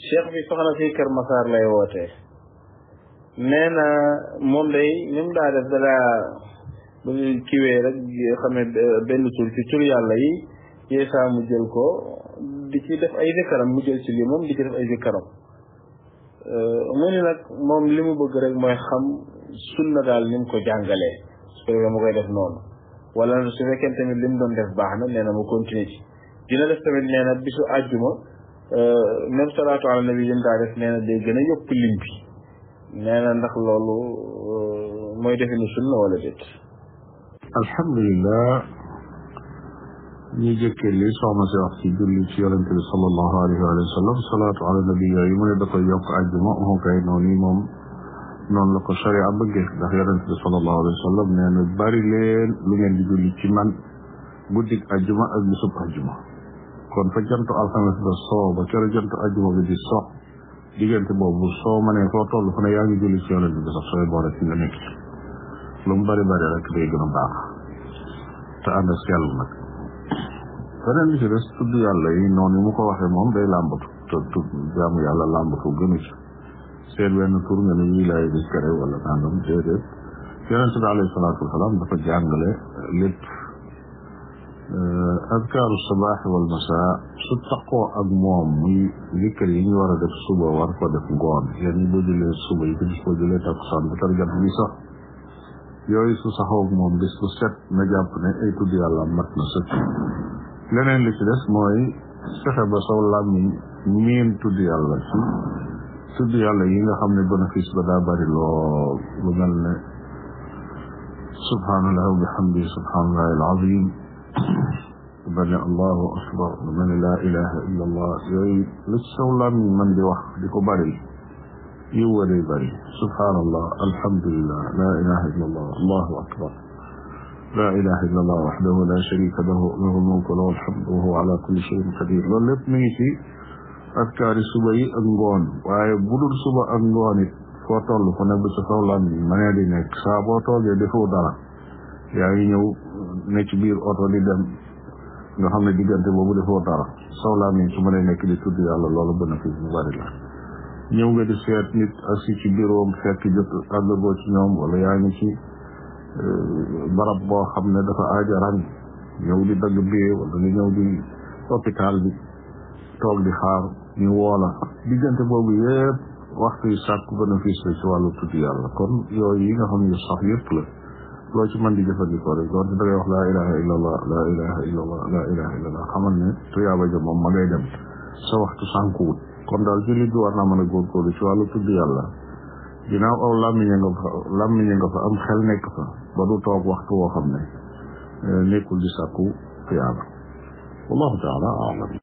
cheikh bi soxna si Kër Massar lay wootee nee na moom day ni mu daa def dalaa bu kiwee rek xam ne benn tur ci tur yàlla yi yeesaa mu jël ko di ci def ay zikaram mu jël ci lii moom di ci def ay zikaram mu ni nag moom li mu bëgg rek mooy xam sunna daal ni mu ko jàngalee su ko mu koy def noonu wala su fekkee tamit li mu doon def baax na nee na mu continuer ci dina def tamit nee na bisu àjjuma même salaatu ala nabi yi mu daa def nee na day gën a yokk lim bi nee na ndax loolu mooy definu sunna wala déet alhamdulilah ñi jëkkee li soxna si wax ci julli ci yonente bi sallallahu alayhi wa sallam salaatu ala nabi yooyu mu ne da koy yokk àjjuma mu kay noonu yi moom noonu la ko sharia bëggee ndax yonente bi sallallahu alayhi wa sallam nee na bari leen lu ngeen di julli ci man guddik àjjuma ak bisub àjjuma kon fa jantu alxames ba soo ba kero jantu àjjuma bi di sox diggante boobu soo ma ne foo toll fu ne yaa ngi julli ci yonente bi sax sooy boole ci nga nekk lu mu bari bari rek day gën a baax te ànd ak sell nag beneen bi ci des tudd yàlla yi noonu mu ko waxee moom day làmbatu te tudd jaamu yàlla làmbatu gënu ci seen wenn tur nga ne wii laay bis kare wala nangam déedéet yonente bi alayhi salaatu wasalaam dafa jàngale lépp adkaaru sabaax wal masaa su taqoo ak moom muy zikkar yi ñu war a def suba war ko def ngoon yéen ñi boo jëlee suba yi ko gis boo jëlee takkusaan ba tar jant bi sax yooyu su saxoog moom bis bu set na jàpp ne ay tudd yàlla mat na sëkk leneen li ci des mooy fexe ba saw làmmiñ miin tudd yàlla ci tudd yàlla yi nga xam ne bénéfice ba daa bari lool lu mel ne subhanallah wa bihamdi subhanallah alazim lu mel ne allahu akbar lu mel ne laa ilaha illa allah yooyu lu ci saw làmmiñ man di wax di ko bari yiw wa day bari subhanallah alhamdulillah la ilaha illa allah allahu akbar la ilaha illa allah waxdahu la sharika lahu lahu lmulk wa lahu alhamdu wa huwa ala kulli shayin qadir loolu lépp mi ngi ci askaari suba yi ak ngoon waaye bu dul suba ak ngoon it foo toll fu ne bu sa kaw lan mënee di nekk saa boo toogee defoo dara yaa ngi ñëw ne ci biir oto di dem nga xam ne diggante boobu defoo dara saw laa mi su mënee nekk di tudd yàlla loolu bénéfice bu bari la ñëw nga di seet nit assi ci bureau fekk jot àggagoo ci ñoom wala yaa ngi ci barab boo xam ne dafa aaja rang ñëw di dagg bee wala nga ñëw di hôpital bi toog di xaar ñu woola diggante boobu yëpp waxtu yi sàkku bénéfice la ci wàllu tudd yàlla kon yooyu yi nga xam ne sax yëpp la loo ci mën di jëfandikoo rek doonte da ngay wax laa ilaha illa allah laa ilaha illa allah laa ilaha illa allah xamal ne tuyaaba ja moom ma ngay dem sa waxtu sànkuwut kon daal jullit bi war naa mën a góorgóorlu ci wàllu tudd yàlla ginnaaw aw làmmiña nga fa làmmiña nga fa am xel nekk fa ba du toog waxtu woo xam ne nekkul di sàkku tuyaaba wallahu taala alam